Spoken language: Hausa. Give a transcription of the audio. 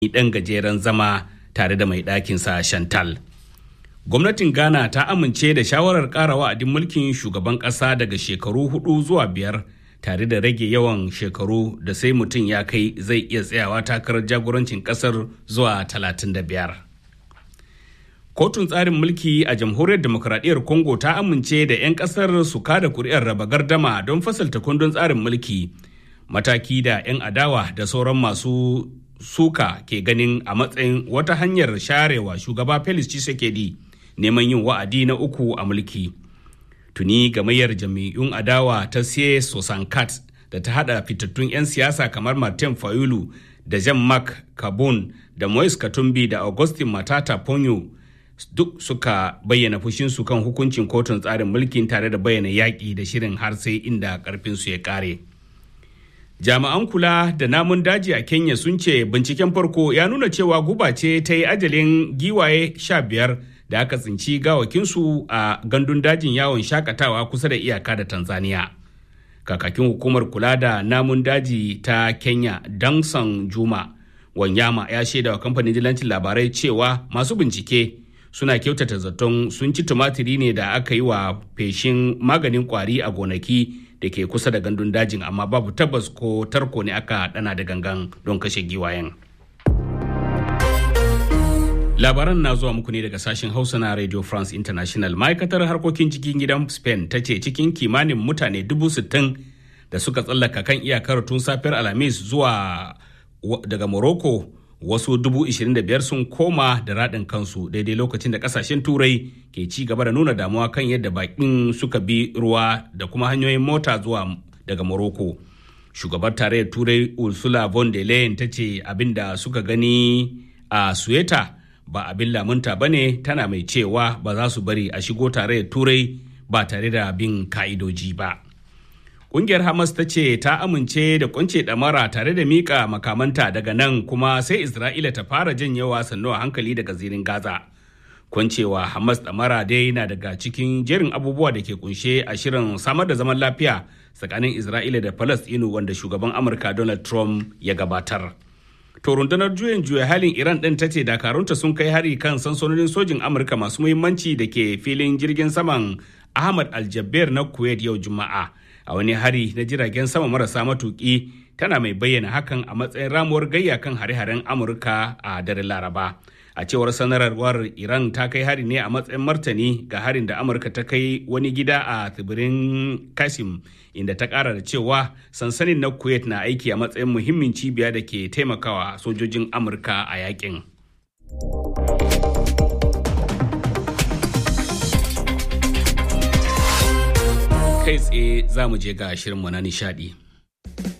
ɗan gajeren zama tare da mai ɗakinsa Chantal. Gwamnatin Ghana ta amince da shawarar ƙara wa'adin mulkin shugaban ƙasa daga shekaru hudu zuwa biyar tare da rage yawan shekaru da sai mutum ya kai zai iya tsayawa takarar jagorancin ƙasar zuwa talatin da biyar. Kotun tsarin mulki a jamhuriyar demokuraɗiyyar Congo ta amince da 'yan ƙasar su kada kuri'ar raba gardama don fasalta kundin tsarin mulki mataki da 'yan adawa da sauran masu suka ke ganin a matsayin wata hanyar sharewa shugaba Felix Tshisekedi neman yin wa'adi na uku a mulki. Tuni gamayyar jami'un adawa ta siye Sosankat da ta hada fitattun 'yan siyasa kamar Martin Fayulu da Jean-Marc Kabun da Moise Katumbi da Augustin Matata Ponyo duk suka bayyana fushinsu kan hukuncin kotun tsarin mulkin tare da bayyana yaƙi da shirin har sai inda ƙarfinsu ya ƙare. jami'an kula da namun daji a kenya sun ce binciken farko ya nuna cewa guba ce ta yi ajalin giwaye sha biyar da aka tsinci gawakinsu a gandun dajin yawon shakatawa kusa da iyaka da tanzania kakakin hukumar kula da namun daji ta kenya danson juma wanyama ya shaida wa kamfanin dilancin labarai cewa masu bincike suna kyautata zaton sun ci tumatiri ne da aka yi wa feshin maganin kwari a gonaki da ke kusa da gandun dajin amma babu tabbas ko tarko ne aka dana da gangan don kashe giwayen. Labaran na zuwa muku ne daga sashen Hausa na Radio France International. Ma'aikatar harkokin cikin gidan Spain ta ce cikin kimanin mutane dubu sittin da suka tsallaka kan iyakar tun safiyar Alhamis zuwa daga Morocco wasu dubu ishirin da biyar sun koma da raɗin kansu daidai lokacin da ƙasashen turai ke ci gaba da nuna damuwa kan yadda baƙin suka bi ruwa da kuma hanyoyin mota zuwa daga morocco shugabar tarayyar turai ursula von der leyen ta ce abin da suka gani a sueta ba abin lamunta ba ne tana mai cewa ba za su bari a shigo tarayyar turai ba tare da bin ka'idoji ba. Ƙungiyar Hamas ta ce ta amince da kunce ɗamara tare da miƙa makamanta daga nan kuma sai Isra'ila ta fara janyewa sannu a hankali daga zirin Gaza. Kwancewa Hamas ɗamara dai na daga cikin jerin abubuwa da ke kunshe a shirin samar da zaman lafiya tsakanin Isra'ila da Falastinu wanda shugaban Amurka Donald Trump ya gabatar. To rundunar juyin juya halin Iran ɗin ta ce dakarunta sun kai hari kan sansanonin sojin Amurka masu muhimmanci da ke filin jirgin saman Ahmad Aljaber na Kuwait yau Juma'a. a wani hari na jiragen sama marasa matuki tana mai bayyana hakan a matsayin ramuwar gayya kan hare-haren amurka a daren laraba a cewar sanarwar iran ta kai hari ne a matsayin martani ga harin da amurka ta kai wani gida a tsibirin kasim inda ta kara da cewa sansanin na kuwait na aiki a matsayin muhimmin cibiya da ke taimakawa sojojin amurka a yakin. kai tsaye za mu je ga shirinmu na nishadi.